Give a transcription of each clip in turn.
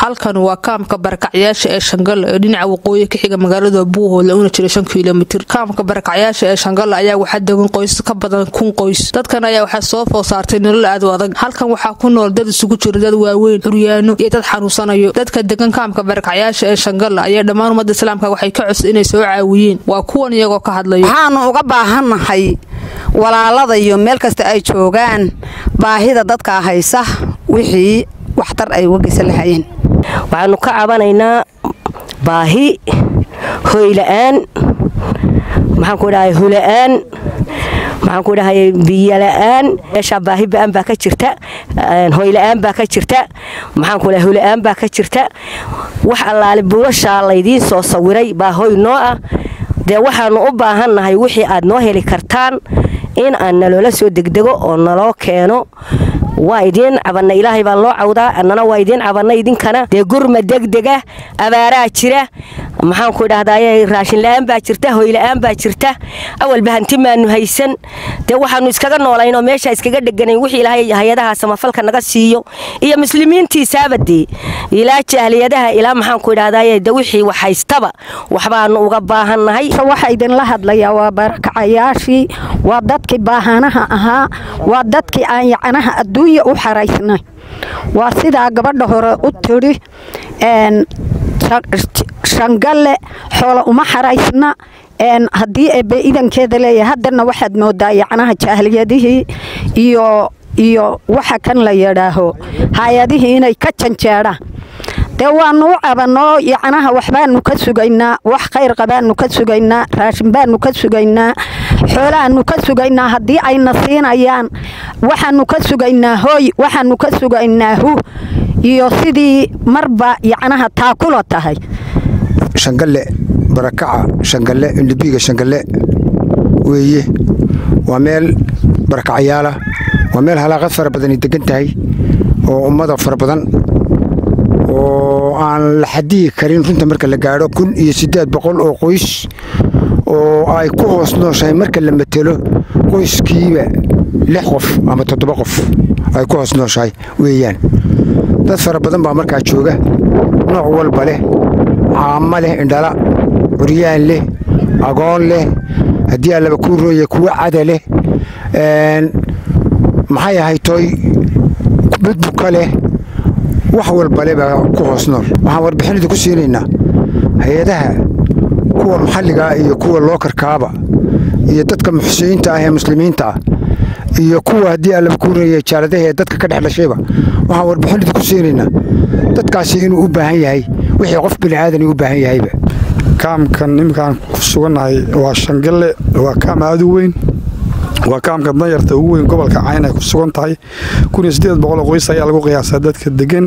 halkan waa kaamka barakacyaasha ee shangalla ee dhinaca waqooyi ka xiga magaalada buuhoodle una jira shan kilomitir kaamka barakacyaasha ee shangalla ayaa waxaa degan qoys ka badan kun qoys dadkan ayaa waxaa soo food saartay nolol aad u adag halkan waxaa ku nool dad isugu jira dad waaweyn curyaano iyo dad xanuunsanayo dadka degan kaamka barakacyaasha ee shangalla ayaa dhammaan ummadda islaamka waxay ka codsa inay soo caawiyeen waa kuwan iyagoo ka hadlaya waxaanu uga baahannahay walaalada iyo meel kasta ay joogaan baahida dadkaa haysa wixii waxtar ay uga geysan lahayeen waxaanu ka cabanaynaa baahi hoyla'aan maxaan ku dhahay hula'aan maxaan ku dhahay biyola'aan meeshaa baahi ba'an baa ka jirta hoyla'aan baa ka jirta maxaan ku dhahay hula'aan baa ka jirta wax allaale buulashaa laydiin soo sawiray baa hoy noo ah dee waxaannu u baahannahay wixii aad noo heli kartaan in aan naloola soo degdego oo naloo keeno waa idiin cabanna ilaahay baa loo cawdaa annana waa idiin cabanna idinkana dee gurma degdega abaaraa jira maxaanku idhahdaye raashinla'aan baa jirta hoyla'aan baa jirta awalba hanti maanu haysan dee waxaannu iskaga noolaynoo meesha iskaga dheganayn wixii ilaahay hay-adaha samafalka naga siiyo iyo muslimiintiisaaba dee ilaa jahliyadaha ilaa maxaanku idhahdaye de wixii wax haystaba waxbaanu uga baahannahay waxa idinla hadlayaa waa barakacayaashii waa dadkii baahanaha ahaa waa dadkii aan yacnaha adduunya u xaraysnay waa sidaa gabadha hore u tidhi shangalle xoola uma xaraysna haddii eebbe idankeeda leeyahay haddana waxaad moodaa yacnaha jahliyadihii iyo iyo waxa kan la yidhaaho hay-adihii inay ka janjeedhaan dee waanu u cabanoo yacnaha waxbaanu ka sugaynaa wax khayr qabaanu ka sugaynaa raashin baanu ka sugaynaa xoolahaanu ka sugaynaa haddii ayna siinayaan waxaanu ka sugaynaa hooy waxaanu ka sugaynaa hu iyo sidii marba yacnaha taakula tahay shangalle barakaca shangalle indhabiiga shangalle weeye waa meel barakacayaala waa meel halaaqad fara badani degan tahay oo ummada fara badan oo aan la xadiyi karin runta marka la gaadho kun iyo siddeed boqol oo qoys oo ay ku hoos nooshahay marka la matelo qoyskiiba lix qof ama toddoba qof ay ku hoos nooshahay weeyaan dad fara badan baa markaa jooga nooc walba leh caamo leh indhala curyaan leh agoon leh haddii allaba kuu rooya kuwa cada leh maxay ahay tooy midbuka leh wax walbale baa ku hoos nool waxaan warbixinada ku siinaynaa hay-adaha kuwa maxalligaa iyo kuwa lookarkaaba iyo dadka muxsiniinta ah ee muslimiinta ah iyo kuwa haddii allaba kuu reeya jaaladaha ee dadka ka dhex dhashayba waxaan warbixinada ku siinaynaa dadkaasi inuu u baahan yahay wixii qof bini'aadan u baahan yahayba kaamkan iminkaan ku sugannahay waa shangalle waa kaam aad u weyn waa kaamka danyarta ugu weyn gobolka cayn ay ku sugan tahay qoys ayaa lagu qiyaasaa dadka degan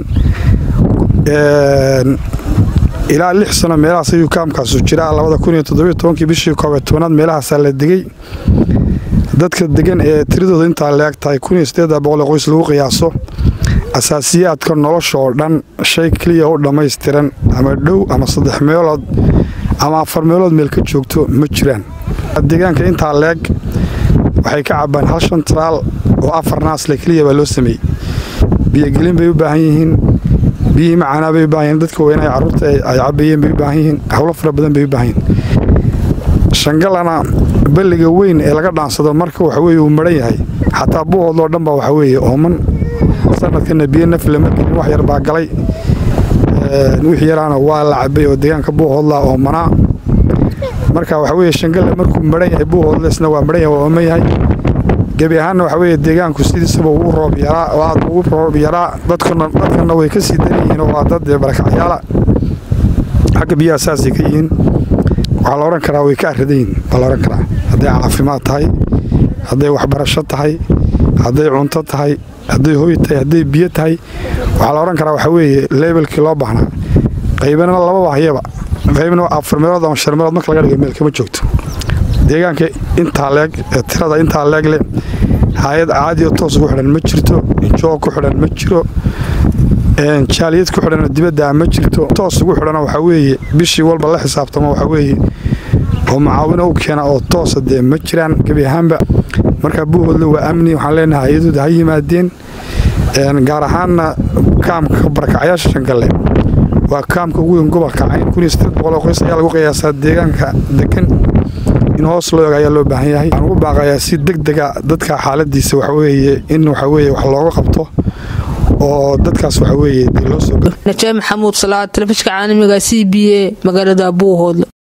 ilaa lix sano meelahaas ayuu kaamkaasu jiraa bishii koobe tobanaad meelahaasaa la degey dadka degan ee tiradooda intaa leeg tahay qoys lagu qiyaaso asaasiyaadka nolosha oo dhan shay keliya u dhammaystiran ama dhow ama saddex meelood ama afar meelood meel ka joogto ma jiraan deegaanka intaa leeg waxay ka cabbaan hal shan taraal oo afar naasle keliya baa loo sameeyey biyogelin bay u baahan yihiin biyihii macaanaa bay u baahan yihiin dadka weynaha carruurta ay cabbayeen bay u baahan yihiin howlo fara badan bay u baahan yihiin shangallana balliga weyn ee laga dhaansado marka waxa weeye uu maran yahay xataa buuhoodloo dhan baa waxa weeye ooman sanadkana biyo nafle ma gelin wax yar baa galay wixii yaraana waa la cabbay oo deegaanka buuhoodlaa oomanaa marka waxa weeye shangalle markuu maran yahay buuhoodlesna waa maran yahay waa ooman yahay gebi ahaanna waxa weeye deegaanku sidiisaba ugu roob yaraa oo aad ugu roob yaraa dadkuna dadkana way ka sii dan yihiin oo waa dad barakacyaala xagga biyaha saasay ka yihiin waxaa la odhan karaa way ka aradan yihiin baa la odhan karaa hadday caafimaad tahay hadday waxbarasho tahay hadday cunto tahay hadday hoy tahay hadday biyo tahay waxaa la odhan karaa waxa weeye leebelkii loo baahnaa qaybana laba bahyaba qaybna afar meelood ama shan meelood marka laga dhigo meel kama joogto deegaanka intaa leeg ee tirada intaa leeg leh hay-ad caadiyo toos ugu xidhan ma jirto joog ku xidhan ma jiro jaaliyad ku xidhanoo dibaddaa ma jirto toos ugu xidhana waxaa weeye bishii walba la xisaabtamo waxaa weeye oo macaawino u keena oo toosa dee ma jiraan gebi ahaanba marka buuhoodle waa amni waxaan leenahay hay-adooda ha yimaadeen gaar ahaanna kaamka barakacyaasha shangalle waa kaamka ugu weyn gobolka cayn oo qoys ayaa lagu qiyaasaa deegaanka degan in hoos loo eg ayaa loo baahan yahay waxaan ugu baaqayaa si deg dega dadka xaaladiisa waxaweeye in waxaweeye wax looga qabto oo dadkaas waxaweeye dee loo soo najaa maxamuud salaad telefishka caalamiga c b a magaalada buuhoodle